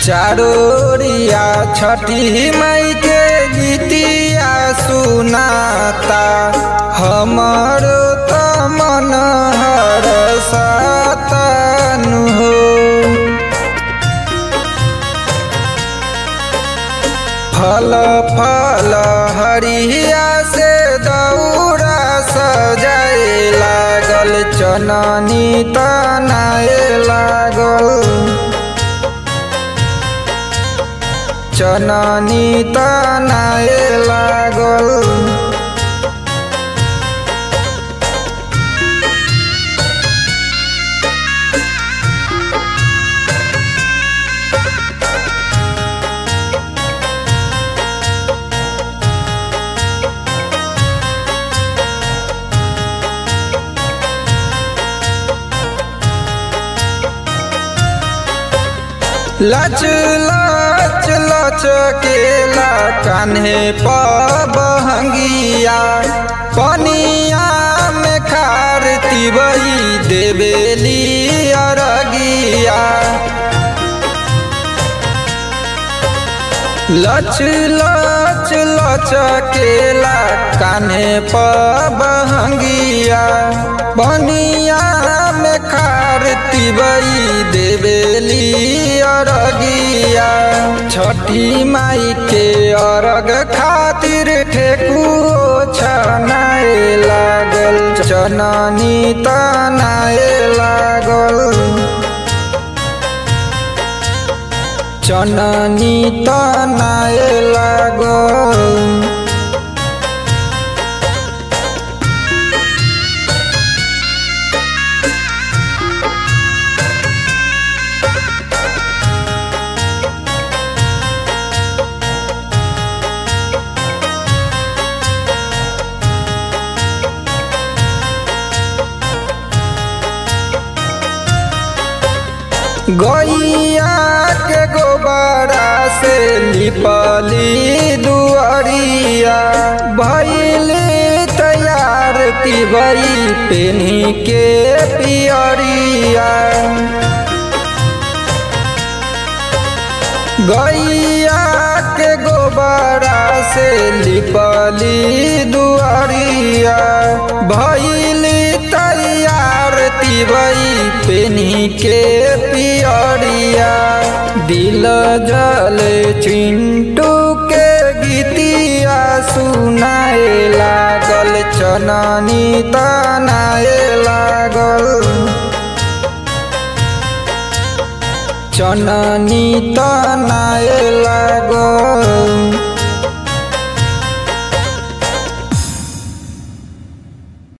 चारोरिया छठी मई के गीतिया सुनाता हमरो त मन हर सातनु हो फल फल हरिया से दौरा सजाए लागल चननी तनाए लागल चननी तनाए लागल लच लच लचकेला कान्हे पबहंगिया पनिया में खार तिबई देवेली अरगिया लच लच लचकेला कान्हे पबहंगिया पनिया में खार तिबई देवेली अरगिया छठी माई के अरग खातिर ठेकुओ छनाए लागल चननी तनाए लागल चननी तनाए लागल गैया के गोबरा से लिपली दुआरिया भैली तैयार तिबई पेन्ही के पियरिया गैया के गोबरा से लिपली दुआरिया भैली तैयार तिबई पेन्ही के पियरिया दिल जल चिंटू के गीतिया सुनाए लागल चननी तनाए लागल चननी तनाए लागल